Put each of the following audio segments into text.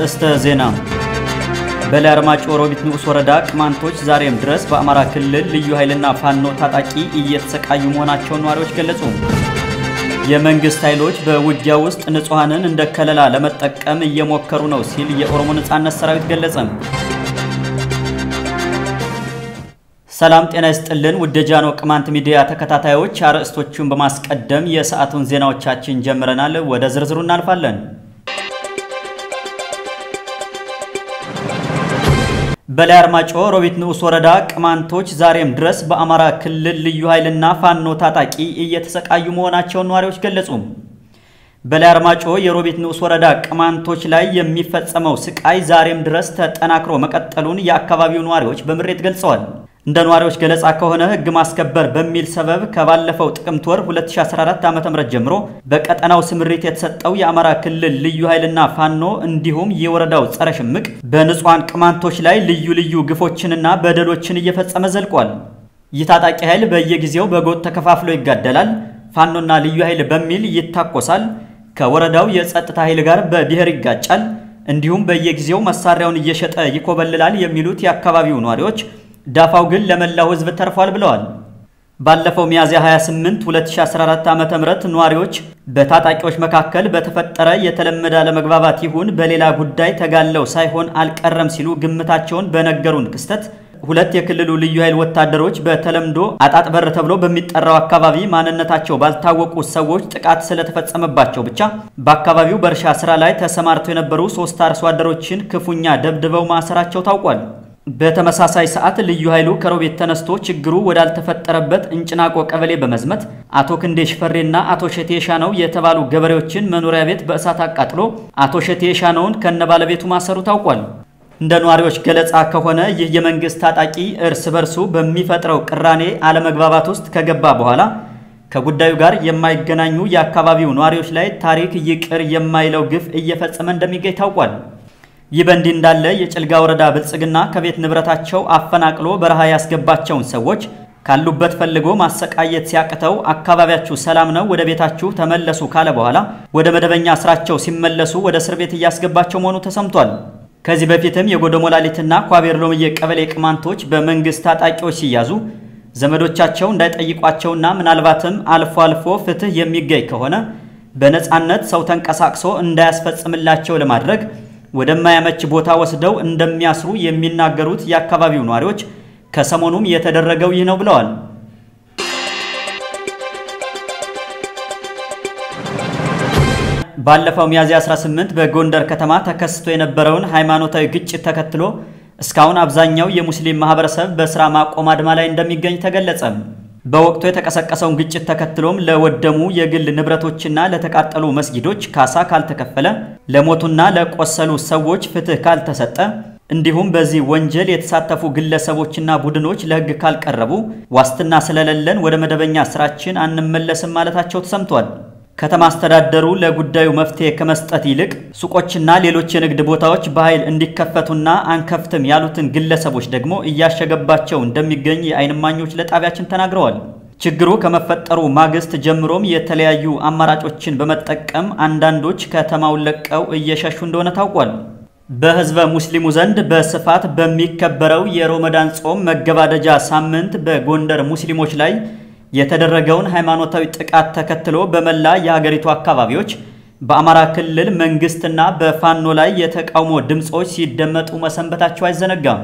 አርዕስተ ዜና። በላይ አርማጭሆ ሮቢት ንዑስ ወረዳ ቅማንቶች ዛሬም ድረስ በአማራ ክልል ልዩ ኃይልና ፋኖ ታጣቂ እየተሰቃዩ መሆናቸውን ነዋሪዎች ገለጹ። የመንግስት ኃይሎች በውጊያ ውስጥ ንጹሐንን እንደ ከለላ ለመጠቀም እየሞከሩ ነው ሲል የኦሮሞ ነጻነት ሰራዊት ገለጸ። ሰላም ጤና ይስጥልን ውድ የጃኖ ቅማንት ሚዲያ ተከታታዮች አርዕስቶቹን በማስቀደም የሰዓቱን ዜናዎቻችን ጀምረናል። ወደ ዝርዝሩ እናልፋለን። በላይ አርማጭሆ ሮቢት ንዑስ ወረዳ ቅማንቶች ዛሬም ድረስ በአማራ ክልል ልዩ ኃይልና ፋኖ ታጣቂ እየተሰቃዩ መሆናቸውን ነዋሪዎች ገለጹ። በላይ አርማጭሆ የሮቢት ንዑስ ወረዳ ቅማንቶች ላይ የሚፈጸመው ስቃይ ዛሬም ድረስ ተጠናክሮ መቀጠሉን የአካባቢው ነዋሪዎች በምሬት ገልጸዋል። እንደ ነዋሪዎች ገለጻ ከሆነ ሕግ ማስከበር በሚል ሰበብ ከባለፈው ጥቅምት ወር 2014 ዓ.ም ጀምሮ በቀጠናው ስምሪት የተሰጠው የአማራ ክልል ልዩ ኃይልና ፋኖ እንዲሁም የወረዳው ጸረ ሽምቅ በንጹሐን ቅማንቶች ላይ ልዩ ልዩ ግፎችንና በደሎችን እየፈጸመ ዘልቋል። ይህ ታጣቂ ኃይል በየጊዜው በጎጥ ተከፋፍሎ ይጋደላል፣ ፋኖና ልዩ ኃይል በሚል ይታኮሳል፣ ከወረዳው የጸጥታ ኃይል ጋር በብሔር ይጋጫል፣ እንዲሁም በየጊዜው መሳሪያውን እየሸጠ ይኮበልላል የሚሉት የአካባቢው ነዋሪዎች ዳፋው ግን ለመላው ሕዝብ ተርፏል ብለዋል። ባለፈው ሚያዝያ 28 2014 ዓ.ም ነዋሪዎች በታጣቂዎች መካከል በተፈጠረ የተለመደ አለመግባባት ይሁን በሌላ ጉዳይ ተጋለው ሳይሆን አልቀረም ሲሉ ግምታቸውን በነገሩን ክስተት ሁለት የክልሉ ልዩ ኃይል ወታደሮች በተለምዶ አጣጥ በር ተብሎ በሚጠራው አካባቢ ማንነታቸው ባልታወቁ ሰዎች ጥቃት ስለተፈጸመባቸው ብቻ በአካባቢው በእርሻ ስራ ላይ ተሰማርተው የነበሩ ሶስት አርሶ አደሮችን ክፉኛ ደብድበው ማሰራቸው ታውቋል። በተመሳሳይ ሰዓት ልዩ ኃይሉ ከሮቤት ተነስቶ ችግሩ ወዳልተፈጠረበት እንጭናቆ ቀበሌ በመዝመት አቶ ክንዴ ሽፈሬና አቶ ሸቴ ሻነው የተባሉ ገበሬዎችን መኖሪያ ቤት በእሳት አቃጥሎ አቶ ሸቴ ሻነውን ከነባለቤቱ ማሰሩ ታውቋል። እንደ ነዋሪዎች ገለጻ ከሆነ ይህ የመንግስት ታጣቂ እርስ በርሱ በሚፈጥረው ቅራኔ አለመግባባት ውስጥ ከገባ በኋላ ከጉዳዩ ጋር የማይገናኙ የአካባቢው ነዋሪዎች ላይ ታሪክ ይቅር የማይለው ግፍ እየፈጸመ እንደሚገኝ ታውቋል። ይህ በእንዲህ እንዳለ የጭልጋ ወረዳ ብልጽግና ከቤት ንብረታቸው አፈናቅሎ በረሃ ያስገባቸውን ሰዎች ካሉበት ፈልጎ ማሰቃየት ሲያቅተው አካባቢያችሁ ሰላም ነው፣ ወደ ቤታችሁ ተመለሱ ካለ በኋላ ወደ መደበኛ ስራቸው ሲመለሱ ወደ እስር ቤት እያስገባቸው መሆኑ ተሰምቷል። ከዚህ በፊትም የጎደሞላሊትና ኳቤር ሎምዬ ቀበሌ ቅማንቶች በመንግስት ታጣቂዎች ሲያዙ ዘመዶቻቸው እንዳይጠይቋቸውና ምናልባትም አልፎ አልፎ ፍትህ የሚገኝ ከሆነ በነፃነት ሰው ተንቀሳቅሶ እንዳያስፈጽምላቸው ለማድረግ ወደማያመች ቦታ ወስደው እንደሚያስሩ የሚናገሩት የአካባቢው ነዋሪዎች ከሰሞኑም የተደረገው ይህ ነው ብለዋል። ባለፈው ሚያዝያ 18 በጎንደር ከተማ ተከስቶ የነበረውን ሃይማኖታዊ ግጭት ተከትሎ እስካሁን አብዛኛው የሙስሊም ማህበረሰብ በስራ ማቆም አድማ ላይ እንደሚገኝ ተገለጸ። በወቅቱ የተቀሰቀሰውን ግጭት ተከትሎም ለወደሙ የግል ንብረቶችና ለተቃጠሉ መስጊዶች ካሳ ካልተከፈለ፣ ለሞቱና ለቆሰሉ ሰዎች ፍትህ ካልተሰጠ፣ እንዲሁም በዚህ ወንጀል የተሳተፉ ግለሰቦችና ቡድኖች ለሕግ ካልቀረቡ ዋስትና ስለሌለን ወደ መደበኛ ስራችን አንመለስም ማለታቸው ተሰምቷል። ከተማ አስተዳደሩ ለጉዳዩ መፍትሄ ከመስጠት ይልቅ ሱቆችና ሌሎች የንግድ ቦታዎች በኃይል እንዲከፈቱና አንከፍትም ያሉትን ግለሰቦች ደግሞ እያሸገባቸው እንደሚገኝ የዓይን እማኞች ለጣቢያችን ተናግረዋል። ችግሩ ከመፈጠሩ ማግስት ጀምሮም የተለያዩ አማራጮችን በመጠቀም አንዳንዶች ከተማውን ለቀው እየሸሹ እንደሆነ ታውቋል። በህዝበ ሙስሊሙ ዘንድ በስፋት በሚከበረው የሮመዳን ጾም መገባደጃ ሳምንት በጎንደር ሙስሊሞች ላይ የተደረገውን ሃይማኖታዊ ጥቃት ተከትሎ በመላ የሀገሪቱ አካባቢዎች በአማራ ክልል መንግስትና በፋኖ ላይ የተቃውሞ ድምፆች ሲደመጡ መሰንበታቸው አይዘነጋም።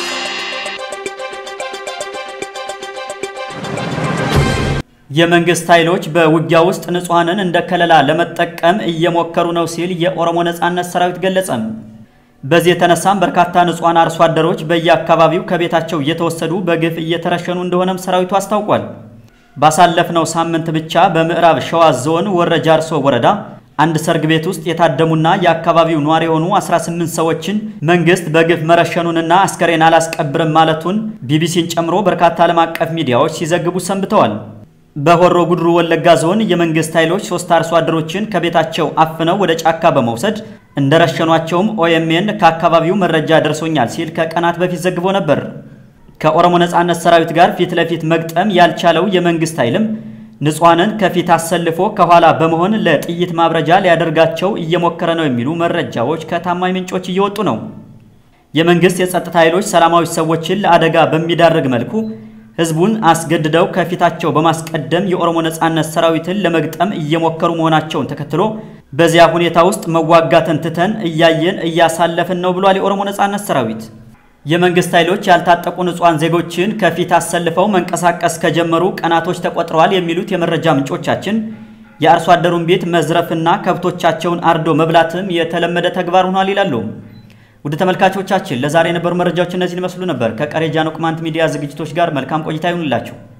የመንግስት ኃይሎች በውጊያ ውስጥ ንጹሐንን እንደ ከለላ ለመጠቀም እየሞከሩ ነው ሲል የኦሮሞ ነጻነት ሰራዊት ገለጸ። በዚህ የተነሳም በርካታ ንጹሐን አርሶ አደሮች በየአካባቢው ከቤታቸው እየተወሰዱ በግፍ እየተረሸኑ እንደሆነም ሰራዊቱ አስታውቋል። ባሳለፍነው ሳምንት ብቻ በምዕራብ ሸዋ ዞን ወረ ጃርሶ ወረዳ አንድ ሰርግ ቤት ውስጥ የታደሙና የአካባቢው ነዋሪ የሆኑ 18 ሰዎችን መንግስት በግፍ መረሸኑንና አስከሬን አላስቀብርም ማለቱን ቢቢሲን ጨምሮ በርካታ ዓለም አቀፍ ሚዲያዎች ሲዘግቡ ሰንብተዋል። በሆሮ ጉድሩ ወለጋ ዞን የመንግስት ኃይሎች ሶስት አርሶ አደሮችን ከቤታቸው አፍነው ወደ ጫካ በመውሰድ እንደረሸኗቸውም ኦኤምኤን ከአካባቢው መረጃ ደርሶኛል ሲል ከቀናት በፊት ዘግቦ ነበር። ከኦሮሞ ነጻነት ሰራዊት ጋር ፊት ለፊት መግጠም ያልቻለው የመንግስት ኃይልም ንጹሐንን ከፊት አሰልፎ ከኋላ በመሆን ለጥይት ማብረጃ ሊያደርጋቸው እየሞከረ ነው የሚሉ መረጃዎች ከታማኝ ምንጮች እየወጡ ነው። የመንግስት የጸጥታ ኃይሎች ሰላማዊ ሰዎችን ለአደጋ በሚዳርግ መልኩ ህዝቡን አስገድደው ከፊታቸው በማስቀደም የኦሮሞ ነጻነት ሰራዊትን ለመግጠም እየሞከሩ መሆናቸውን ተከትሎ በዚያ ሁኔታ ውስጥ መዋጋትን ትተን እያየን እያሳለፍን ነው ብሏል የኦሮሞ ነጻነት ሰራዊት። የመንግስት ኃይሎች ያልታጠቁ ንጹሐን ዜጎችን ከፊት አሰልፈው መንቀሳቀስ ከጀመሩ ቀናቶች ተቆጥረዋል የሚሉት የመረጃ ምንጮቻችን የአርሶ አደሩን ቤት መዝረፍና ከብቶቻቸውን አርዶ መብላትም የተለመደ ተግባር ሆኗል ይላሉ። ውድ ተመልካቾቻችን ለዛሬ የነበሩ መረጃዎች እነዚህን ይመስሉ ነበር። ከቀሪ ጃኖ ቅማንት ሚዲያ ዝግጅቶች ጋር መልካም ቆይታ ይሁንላችሁ።